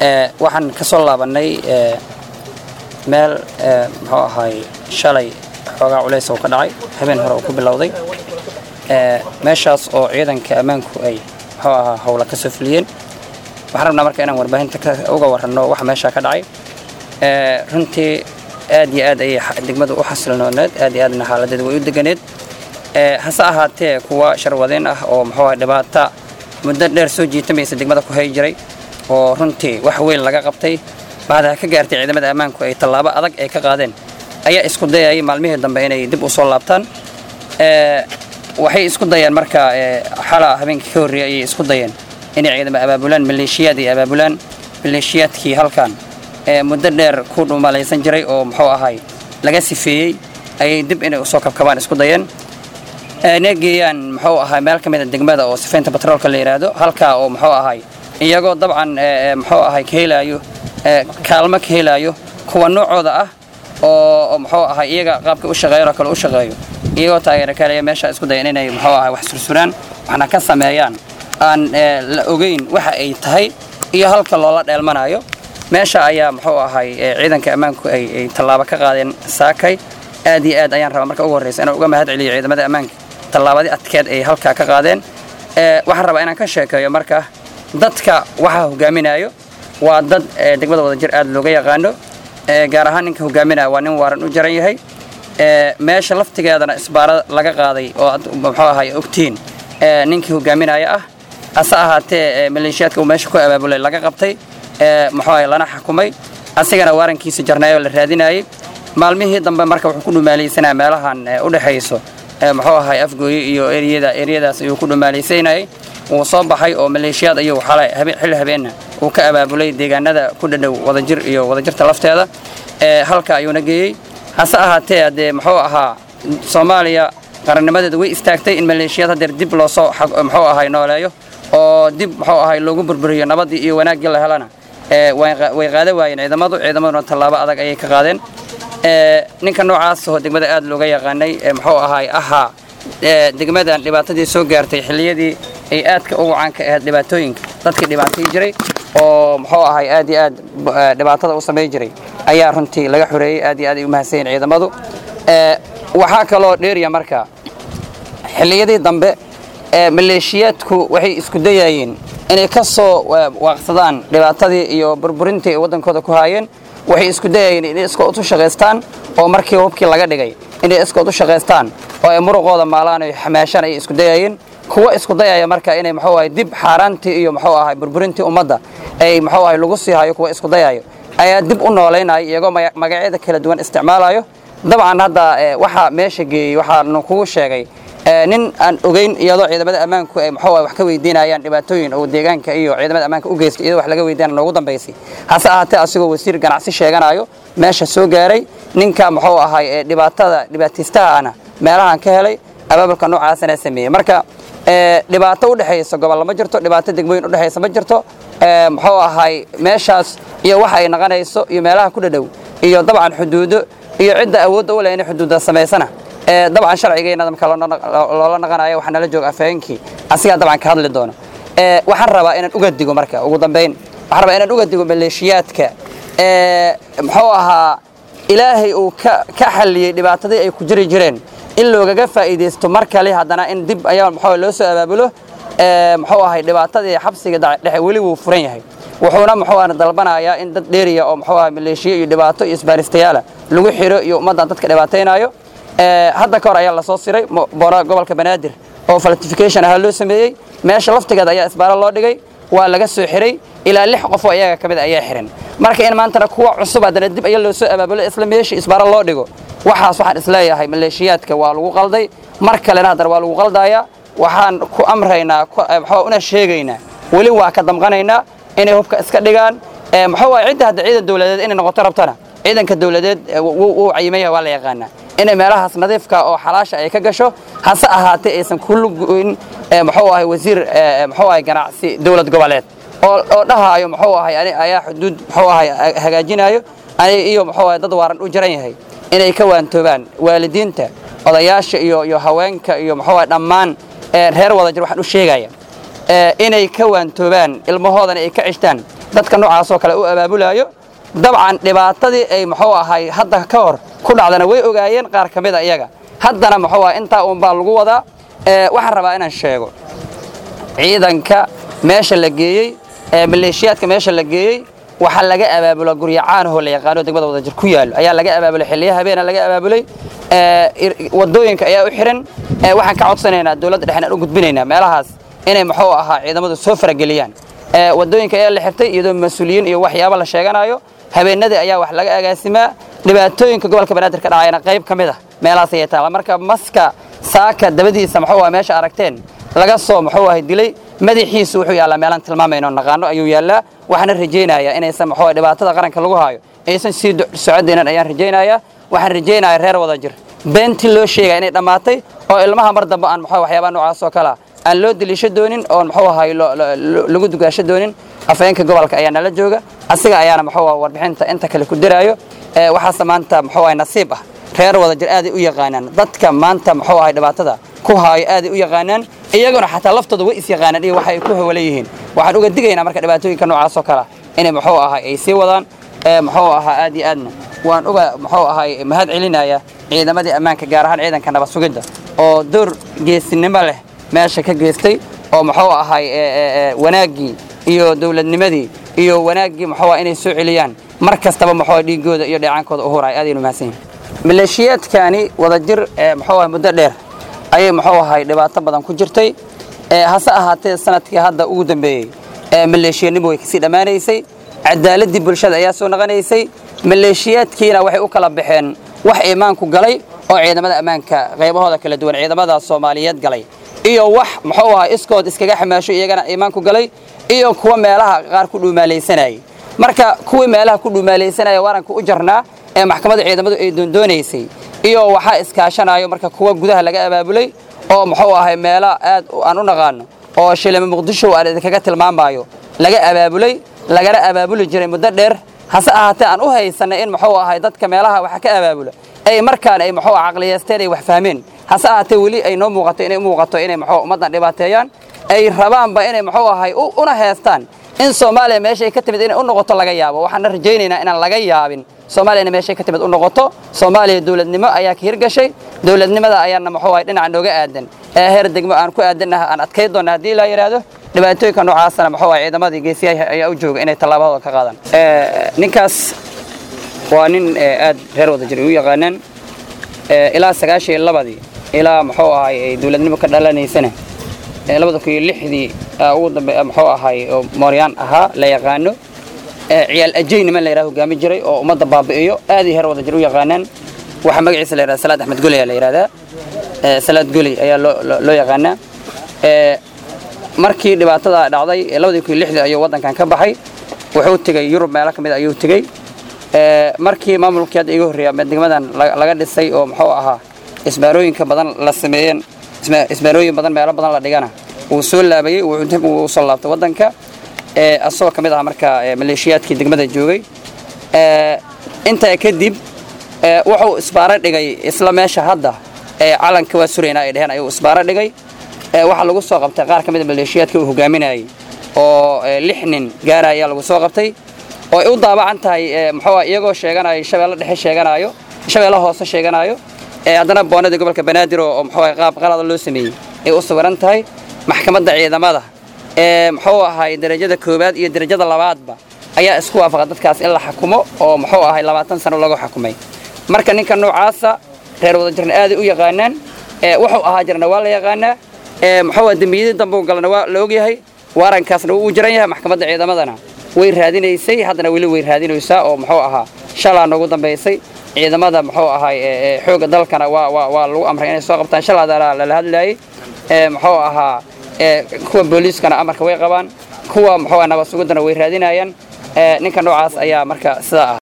waxaan ka soo laabannay meel muxuu ahaay shalay xoogaa culays oo ka dhacay habeen hore oo ku bilowday meeshaas oo ciidanka ammaanku ay muxuu ahaa howla ka soo fuliyeen waxaan rabnaa marka inaan warbaahinta uga warranno waxa meeshaa ka dhacay runtii aad iyo aad ayay degmadu u xasilnooneed aad iyo aadna xaaladeeda way u deganeed hase ahaatee kuwa sharwadeen ah oo muxuu ahaa dhibaata muddo dheer soo jiitamaysa degmada ku hay jiray oo runtii wax weyn laga qabtay bacdaha ka gaartay ciidamada ammaanku ay tallaabo adag ay ka qaadeen ayaa isku dayayay maalmihii dambe inay dib u soo laabtaan waxay isku dayeen marka xala habeenkii ka horreeyay ayay isku dayeen inay ciidamo abaabulaan maleeshiyaad ay abaabulaan maleeshiyaadkii halkan muddo dheer ku dhumalaysan jiray oo muxuu ahay laga sifeeyey ayay dib inay usoo kabkabaan isku dayeen inay geeyaan muxuu ahay meel ka mida degmada oo sifaynta batroolka la yidhaahdo halkaa oo muxuu ahay iyagoo dabcan muxuu ahay ka helaayo kaalmo ka helaayo kuwa noocooda ah oo muxuu ahay iyaga qaabka u shaqeeyan oo kale u shaqeeyo iyagoo taageero kaleya meesha isku dayan inay muxuu ahay wax sursuraan waxna ka sameeyaan aan la ogeyn waxa ay tahay iyo halka loola dheelmanayo meesha ayaa muxuu ahay ciidanka ammaanku ay tallaabo ka qaadeen saakay aad iyo aad ayaan rabaa marka ugu horreysa inaan uga mahad celiyo ciidamada ammaanka tallaabadii adkeed ay halkaa ka qaadeen waxaan rabaa inaan ka sheekeeyo marka dadka waxaa hogaaminayo waa dad degmada wadajir aad looga yaqaano gaar ahaan ninka hogaaminaya waa nin waaran u jaran yahay meesha laftigeedana isbaaro laga qaaday oo muxuu ahay ogtiin ninkii hogaaminaya ah hase ahaatee maleeshiyaadka uu meesha ku abaabulay laga qabtay muxuu ahay lana xukumay asigana waarankiisa jarnaayoo la raadinayay maalmihii dambe marka wuxuu ku dhumaalaysanaya meelahan u dhexayso muxuu ahay afgooye iyo eriyada eriyadaas ayuu ku dhumaalaysanayay wuu soo baxay oo maleeshiyaad ayuu xalay xilli habeenna uu ka abaabulay deegaanada ku dhadhow wadajir iyo wadajirta lafteeda halka ayuuna geeyey hase ahaatee haddee muxuu ahaa soomaaliya qarannimadeeda way istaagtay in maleeshiyaad hadeer dib loosoo muxuu ahay nooleeyo oo dib muxuu ahay loogu burburiyo nabaddii iyo wanaaggii la helana way qaada waayeen ciidamadu ciidamaduna tallaabo adag ayay ka qaadeen ninka noocaas oo degmada aad looga yaqaanay muxuu ahay ahaa degmadan dhibaatadii soo gaartay xilliyadii ay aadka ugu caanka ahayd dhibaatooyinka dadkii dhibaatay jiray oo muxuu ahay aad iyo aad dhibaatada u samayn jiray ayaa runtii laga xoreeyey aad iyo aad ay u mahadsanyiin ciidamadu waxaa kaloo dheeriya marka xilliyadii dambe maleeshiyaadku waxay isku dayayeen inay ka soo waaqsadaan dhibaatadii iyo burburintii ay waddankooda ku haayeen waxay isku dayayeen inay iskood u shaqaystaan oo markii hubkii laga dhigay inay iskood u shaqaystaan oo ay muruqooda maalaan ay xamaashaan ayay isku dayayeen kuwa isku dayaya marka inay muxuu ahay dib xaaraantii iyo muxuu ahay burburintii ummadda ay muxuu ahay lagu sii hayo kuwa isku dayayo ayaa dib u noolaynaya iyagoo magacyada kala duwan isticmaalayo dabcan hadda waxaa meesha geeyey waxaanu kugu sheegay nin aan ogeyn iyadoo ciidamada ammaanku ay muxuu wax ka weydiinayaan dhibaatooyin oo deegaanka iyo ciidamada ammaanka u geystay iyadoo wax laga weydiinaya noogu dambaysay hase ahaatee asigoo wasiir ganacsi sheeganayo meesha soo gaaray ninka muxuu ahay ee dhibaatada dhibaataystaha ana meelahan ka helay abaabulka noocaasana sameeyey marka dhibaato u dhexaysa gobol ma jirto dhibaato degmooyin u dhexaysa ma jirto muxuu ahay meeshaas iyo waxa ay naqanayso iyo meelaha ku dhadhow iyo dabcan xuduudo iyo cidda awoodda u leh inay xuduudda samaysana dabcan sharcigeena marka loola naqanayo waxaa nala jooga afhayeenkii asigaa dabcan ka hadli doono waxaan rabaa inaan uga digo marka ugu dambayn waxaan rabaa inaan uga digo maleeshiyaadka muxuu ahaa ilaahay uu ka xalliyey dhibaatadii ay ku jiri jireen in loogaga faa'iidaysto mar kale haddana in dib ayaa muxuu loo soo abaabulo muxuu ahay dhibaatadii xabsiga dhexe weli wuu furan yahay wuxuuna muxuu ahay dalbanayaa in dad dheeriya oo muxuu ahay maleeshiyo iyo dhibaato iyo isbaaristayaala lagu xiro iyo ummaddan dadka dhibaataynayo hadda ka hor ayaa lasoo siray gobolka banaadir oo falsification ahaa loo sameeyey meesha laftigeeda ayaa isbaaro loo dhigay waa laga soo xiray ilaa lix qof oo iyaga ka mid ayaa xiran marka in maantana kuwa cusub haddana dib ayaa loo soo abaabulo isla meeshii isbaaro loo dhigo waxaas waxaan isleeyahay maleeshiyaadka waa lagu qalday mar kalena haddana waa lagu qaldayaa waxaan ku amraynaa maxaa una sheegaynaa weli waa ka damqanaynaa inay hubka iska dhigaan maxaa waay cidda hadda ciidan dowladeed inay noqoto rabtana ciidanka dowladeed wuu cayimaya waa la yaqaanaa inay meelahaas nadiifka oo xalaasha ay ka gasho hase ahaatee aysan ku lugoyn muxuu ahay wasiir muxuu ahay ganacsi dowlad goboleed oo oo dhahaayo muxuu ahay ani ayaa xuduud muxuu ahay hagaajinayo ani iyo muxuu ahay dad waaran u jaran yahay inay ka waantoobaan waalidiinta odayaasha iyo iyo haweenka iyo muxuu ahay dhammaan reer wada jir waxaan u sheegaya inay ka waantoobaan ilmahoodana ay ka cishtaan dadka noocaasoo kale u abaabulaayo dabcan dhibaatadii ay muxuu ahay hadda ka hor ku dhacdana way ogaayeen qaar ka mid a iyaga haddana muxuu ahay intaa uunbaa lagu wadaa waxaan rabaa inaan sheego ciidanka meesha la geeyey ee maleeshiyaadka meesha la geeyey waxaa laga abaabula guryo caanahoo la yaqaano degmada wadajir ku yaallo ayaa laga abaabulay xilliya habeena laga abaabulay wadooyinka ayaa u xihan waxaan ka codsanaynaa dowladda dhexen aan u gudbinaynaa meelahaas inay muxuu ahaa ciidamadu soo farageliyaan wadooyinka ayaa la xirtay iyadoo mas-uuliyiin iyo waxyaabo la sheeganayo habeenadii ayaa wax laga agaasimaa dhibaatooyinka gobolka banaadir ka dhacayna qayb ka mid ah meelahaas ayay taala marka maska saaka dabadiisa muxuu aha meesha aragteen laga soo muxuu ahay dilay madaxiisu wuxuu yaallaa meelaan tilmaamayno naqaano ayuu yaallaa waxaana rajaynayaa inaysan muxuu dhibaatada qaranka lagu haayo aysan sii socodaynan ayaan rajaynayaa waxaan rajaynayaa reer wada jir beentii loo sheegaya inay dhammaatay oo ilmaha mar dambe aan muxuu waxyaabaha noocaas oo kalea aan loo deliisho doonin oon muxuu ahay lagu dugaasho doonin afayeenka gobolka ayaa nala jooga asiga ayaana muxuu ah warbixinta inta kale ku diraayo waxaase maanta muxuu ahay nasiib ah reer wada jir aaday u yaqaanaan dadka maanta muxuu ahay dhibaatada ku haayo aaday u yaqaanaan iyaguna xataa laftooda way is yaqaanaan iyo waxay ku hawala yihiin waxaan uga digaynaa marka dhibaatooyinka noocaas oo kalea inay muxuu ahay ay sii wadaan muxuu ahaa aad iyo aadna waan uga muxuu ahay mahad celinaya ciidamadii ammaanka gaar ahaan ciidanka nabad sugidda oo door geesinimo leh meesha ka geystay oo muxuu ahay wanaaggii iyo dowladnimadii iyo wanaaggii muxuu ah inay soo celiyaan mar kastaba muxuu dhiigooda iyo dheecaankooda u huraya aadaynu mahadsan yihin maleeshiyaadkani wadajir muxuu ahay muddo dheer ayay muxuu ahay dhibaato badan ku jirtay hase ahaatee sanadkii hadda ugu dambeeyey maleeshiyanimo way kasii dhammaanaysay cadaaladii bulshada ayaa soo naqanaysay maleeshiyaadkiina waxay u kala baxeen wax iimaanku galay oo ciidamada ammaanka qaybahooda kala duwan ciidamada soomaaliyeed galay iyo wax muxuu ahaa iskood iskaga xamaasho iyagana iimaanku galay iyo kuwa meelaha qaar ku dhuumaalaysanayay marka kuwii meelaha ku dhuumaalaysanaya waaranka u jarnaa ee maxkamadda ciidamadu ay doondoonaysay iyo waxaa iskaashanayo marka kuwa gudaha laga abaabulay oo muxuu ahay meelo aad aan u naqaano oo shilimo muqdisho aan idinkaga tilmaamayo laga abaabulay lagana abaabuli jiray muddo dheer hase ahaatee aan u haysanay in muxuu ahay dadka meelaha waxa ka abaabula ay markaan ay muxuu caqliyeysteen ay wax fahmeen hase ahaatee weli ay noo muuqato inay muuqato inay muxuu ummaddan dhibaateeyaan ay rabaanba inay muxuu ahay una heestaan in soomaaliya meeshay ka timid inay u noqoto laga yaabo waxaana rajaynaynaa inaan laga yaabin soomaaliyana meeshay ka timid u noqoto soomaaliya dowladnimo ayaa ka hirgashay dowladnimada ayaana muxuu ahay dhinaca nooga aadan ee heer degmo aan ku aadannaha aan adkay doonna haddii la yidhaahdo dhibaatooyinka noocaasana muxuu ahay ciidamadii geesiyaha ayaa u jooga inay tallaabadooda ka qaadaan ninkaas waa nin aad reer wada jir u yaqaanaan ilaa sagaashan iyo labadii ilaa muxuu ahay ay dowladnimo ka dhalanaysana labada kun iyo lixdii ugu dambe muxuu ahay oo mooryaan ahaa la yaqaano ciyaal ajay niman la yidhaha hogaami jiray oo ummadda baabi'iyo aad iyo heer wada jir u yaqaanaan waxaa magaciisa la yidhahda salaad axmed goli ayaa la yidhahdaa salaad goli ayaa loo loo yaqaanaa markii dhibaatada dhacday labadii kun iyo lixdii ayuu waddankan ka baxay wuxuu tegey yurub meelo ka mid ayuu tegey markii maamulkii hadda iga horreeya degmadan laga dhisay oo muxuu ahaa isbaarooyinka badan la sameeyeen isbaarooyin badan meelo badan la dhigana wuu soo laabayey wuu soo laabtay waddanka asagoo ka mid aha marka maleeshiyaadkii degmada joogay intaa kadib wuxuu isbaaro dhigay isla meesha hadda calanka waa suraynaa ay dheheen ayuu isbaaro dhigay waxaa lagu soo qabtay qaar ka mid a maleeshiyaadka uu hogaaminayay oo lix nin gaara ayaa lagu soo qabtay oo ay u daabacan tahay muxuu iyagoo sheeganayo shabeelle dhexe sheeganayo shabeelle hoose sheeganayo haddana boonada gobolka banaadir oo muxuu qaab qalada loo sameeyey ay u sawiran tahay maxkamadda ciidamada ee muxuu ahay darajada koowaad iyo darajada labaadba ayaa isku waafaqa dadkaas in la xukumo oo muxuu ahay labaatan sano lagu xukumay marka ninka noocaasa reer wada jirna aaday u yaqaanaan wuxuu ahaa jirna waa la yaqaanaa muxuu ah dembiyadii dambe u galana waa la ogyahay waarankaasna wuu u jiran yahay maxkamadda ciidamadana way raadinaysay haddana weli way raadinaysaa oo muxuu ahaa shalaa noogu dambaysay ciidamada muxuu ahay xoogga dalkana waa waa waa lagu amray inay soo qabtaan shalaada lala hadlaayay muxuu ahaa kuwa booliiskana amarka way qabaan kuwa muxuu nabad suguddana way raadinayaan ninka noocaas ayaa marka sidaa ah